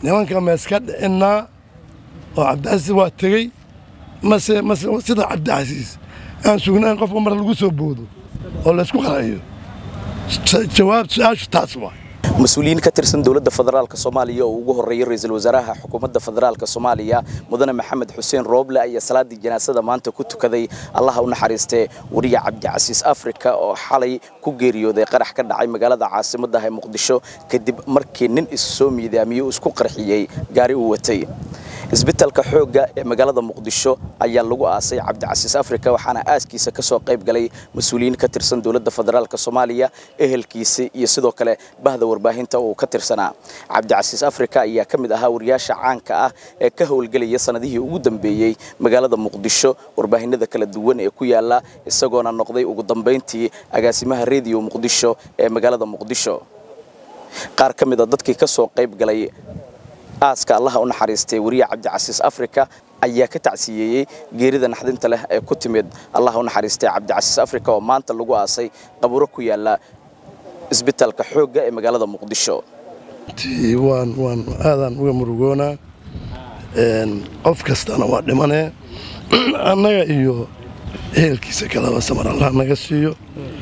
nimanka meeska dhicinnaa oo cabdicasiis waa tegey mase mase sida cabdicasiis aan sugnayn qofka mar lagu soo boodo oo laysku qarayo jawaab su-aashu taas waa mas-uuliyiin ka tirsan dowladda federaalk soomaaliya oo ugu horreeyay ra-iisul wasaaraha xukuumadda federaalk soomaaliya mudane maxamed xuseen rooble ayaa salaadii janaasada maanta ku tukaday allaha u naxariistee wariye cabdicasiis afrika oo xalay ku geeriyooday qarax ka dhacay magaalada caasimaddaah ee muqdisho kadib markii nin is soo miidaamiyey uu isku qarxiyey gaari uu watay isbitaalka xoogga ee magaalada muqdisho ayaa lagu aasay cabdicasiis afrika waxaana aaskiisa ka soo qayb galay mas-uuliyiin ka tirsan dowladda federaalk soomaaliya ehelkiisa iyo sidoo kale bahda warbaahinta uu ka tirsanaa cabdicasiis afrika ayaa ka mid ahaa wariyaasha caanka ah ee ka howlgelaya sanadihii ugu dambeeyey magaalada muqdisho warbaahinada kala duwan ee ku yaala isagoona noqday ugu dambayntii agaasimaha rediyo muqdisho ee magaalada muqdisho qaar ka mid a dadkii ka soo qayb galay aaska allaha u naxariistay wariye cabdicasiis afrika ayaa ka tacsiyeeyey geerida naxdinta leh ee ku timid allaha u naxariistay cabdicasiis afrika oo maanta lagu aasay qaburo ku yaala isbitaalka xoogga ee magaalada muqdisho waan waan aadaan uga murugoonaa qof kastana waa dhimanee annaga iyo ehelkiisa kaleba samar allah naga siiyo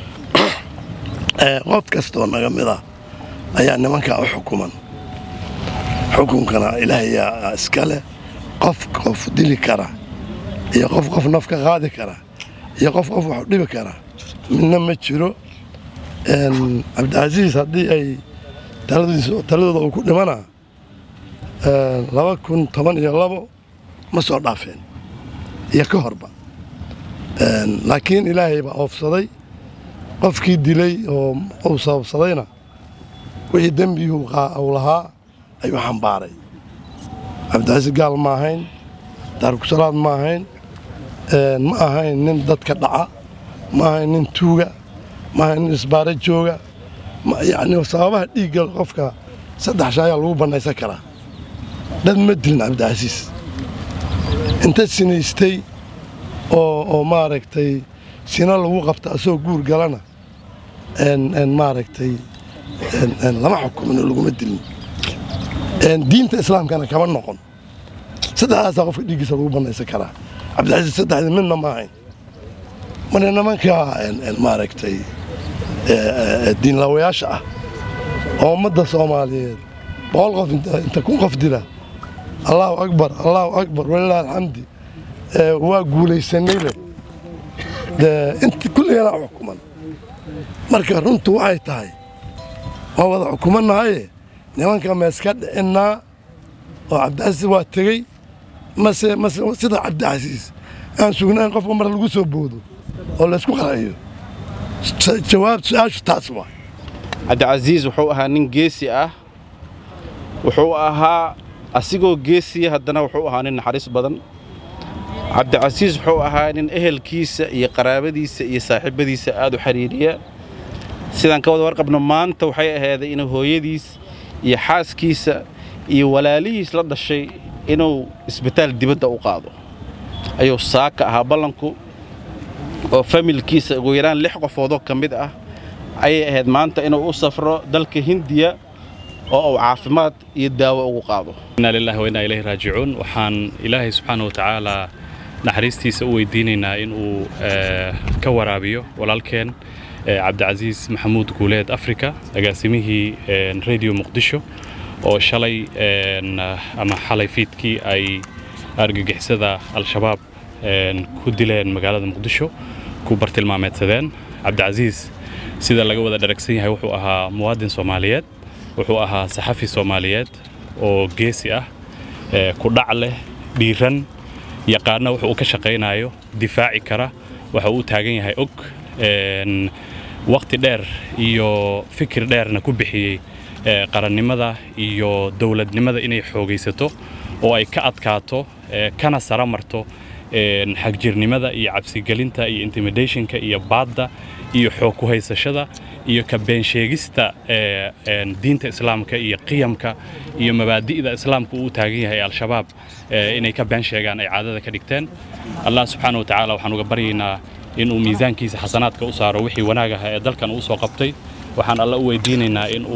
qof kastoo naga mid ah ayaa nimankaa u xukuman xukunkana ilaahayaa iska leh qof qof dili kara iyo qof qof naf ka qaadi kara iyo qof qof wax dhibi kara midna ma jiro cabdicasiis haddii ay taladooda uu ku dhimanaa laba kun toban iyo labo ma soo dhaafeen iyo ka horba laakiin ilaahay baa oofsaday qofkii dilay oo uu sababsadayna wixii dembigii uu lahaa ayuu xambaaray cabdicasiis gaal ma ahayn daarkusalaad ma ahayn ma ahayn nin dadka dhaca ma ahayn nin tuuga ma ahayn nin isbaaro jooga yacni sababaha dhiigga qofka saddex shay ayaa lagu bannaysan karaa dad ma dilin cabdicasiis inta sinaystay oo oo maaragtay sina lagu qabta asagoo guur galana maaragtay lama xukumin oo laguma dilin diinta islaamkana kama noqon saddexdaasaa qofka dhiiggiisa lagu bannaysan karaa cabdicasiis saddexdii midna ma ahayn marka nimanka maaragtay diinlaawayaasha ah oo ummadda soomaaliyeed boqol qof inta kun qof dila allaahu akbar allaahu akbar walilahi alxamdi waa guulaysanay leh inta kulligana xukuman marka runtu waxay tahay waa wada xukumannahaye nimanka meeska dhicinnaa oo cabdicasiis waa tegey mase mase sida cabdicasiis aan sugnayn qofka mar lagu soo boodo oo laysku qarayo jawaab su-aashu taas waa cabdicasiis wuxuu ahaa nin geesi ah wuxuu ahaa asigoo geesiya haddana wuxuu ahaa nin naxariis badan cabdicasiis wuxuu ahaa nin ehelkiisa iyo qaraabadiisa iyo saaxiibadiisa aad u xidhiiriya sidaan ka wada warqabno maanta waxay ahaaday inuu hooyadiis iyo xaaskiisa iyo walaalihiis la dhashay inuu isbitaal dibadda u qaado ayuu saaka ahaa ballanku oo familkiisa ugu yaraan lix qofoodoo ka mid ah ayay ahayd maanta inuu u safro dalka hindiya oo uu caafimaad iyo daawo ugu qaado inaa lillahi wa innaa ilayhi raajicuun waxaan ilaahay subxaana wa tacaalaa naxariistiisa u weydiinaynaa inuu ka waraabiyo walaalkeen cabdicasiis maxamuud guuleed africa agaasimihii radio muqdisho oo shalay ama xalay fiidkii ay argagixisada al-shabaab ku dileen magaalada muqdisho ku bartilmaameedsadeen cabdicasiis sida laga wada dharagsan yahay wuxuu ahaa muwaadin soomaaliyeed wuxuu ahaa saxafi soomaaliyeed oo geesi ah ku dhac leh dhiiran yaqaana wuxuu u ka shaqaynayo difaaci kara waxa uu taagan yahay og wakhti dheer iyo fikir dheerna ku bixiyey qarannimada iyo dowladnimada inay xoogaysato oo ay ka adkaato kana sara marto xagjirnimada iyo cabsigelinta iyo intimidationka iyo baadda iyo xoog ku haysashada iyo ka beensheegista diinta islaamka iyo qiyamka iyo mabaadi'da islaamka uu taagan yahay al-shabaab inay ka been sheegaan ay caadada ka dhigteen allah subxaana wa tacaala waxaan uga baryaynaa inuu miisaankiisa xasanaadka u saaro wixii wanaag aha ee dalkan uu soo qabtay waxaan alla u weydiinaynaa inuu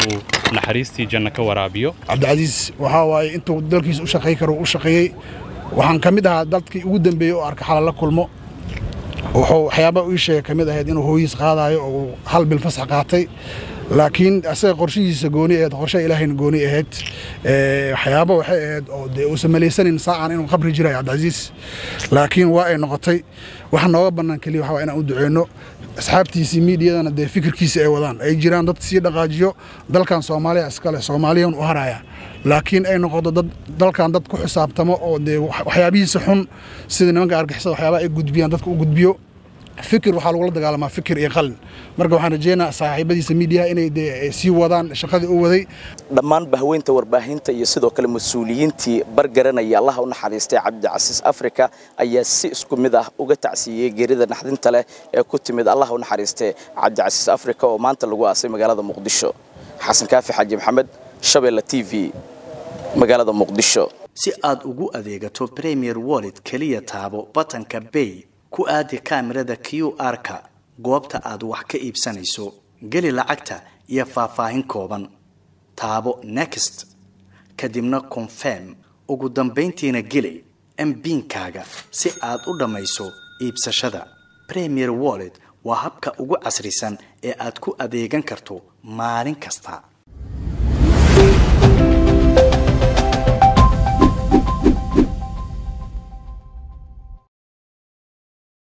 naxariistii janno ka waraabiyo cabdicasiis waxaa waaye intuu dalkiisa u shaqay karo u shaqeeyey waxaan ka mid ahaa dadkii ugu dambeeyey oo arka xalal la kulmo wuxuu waxyaaba ii sheegay ka mid ahayd inuu hooyiis qaadaayo oo uu hal bil fasax qaatay laakiin asaga qorshihiisa gooni ahayd qorshe ilaahayna gooni ahayd waxyaaba waxay ahayd oo dee uusan malaysanin saacan inuu qabri jirayo cabdicasiis laakiin waa ay noqotay waxa nooga bannaan keliya waxaa waa inaan u duceyno asxaabtiisii miidiyadana dee fikirkiisa ay wadaan ay jiraan dad sii dhaqaajiyo dalkan soomaaliya iskale soomaaliyan u haraya laakiin ay noqoto dad dalkan dad ku xisaabtamo oo dee waxyaabihiisa xun sida nimanka argixisada waxyaabaha ay gudbiyaan dadka u gudbiyo fikir waxaa lagula dagaalamaa fikir iyo qalin marka waxaan rajeynaa saaxiibadiisa miidiyaha inay dee sii wadaan shaqadii u waday dhammaan bahweynta warbaahinta iyo sidoo kale mas-uuliyiintii bargaranaya allaha u naxariistay cabdicasiis afrika ayaa si isku mid ah uga tacsiiyey geerida naxdinta leh ee ku timid allaha u naxariistay cabdicasiis afrika oo maanta lagu aasay magaalada muqdisho xasan kaafi xaaji maxamed shabeelle t v magaalada muqdisho si aad ugu adeegato premier wallet keliya taabo batanka bay ku aadi kaamirada q r-ka goobta aad wax ka iibsanayso geli lacagta iyo faahfaahin kooban taabo next kadibna confirm ugu dambayntiina geli mbiinkaaga si aad u dhammayso iibsashada premier wallet waa habka ugu casrisan ee aad ku adeegan karto maalin kasta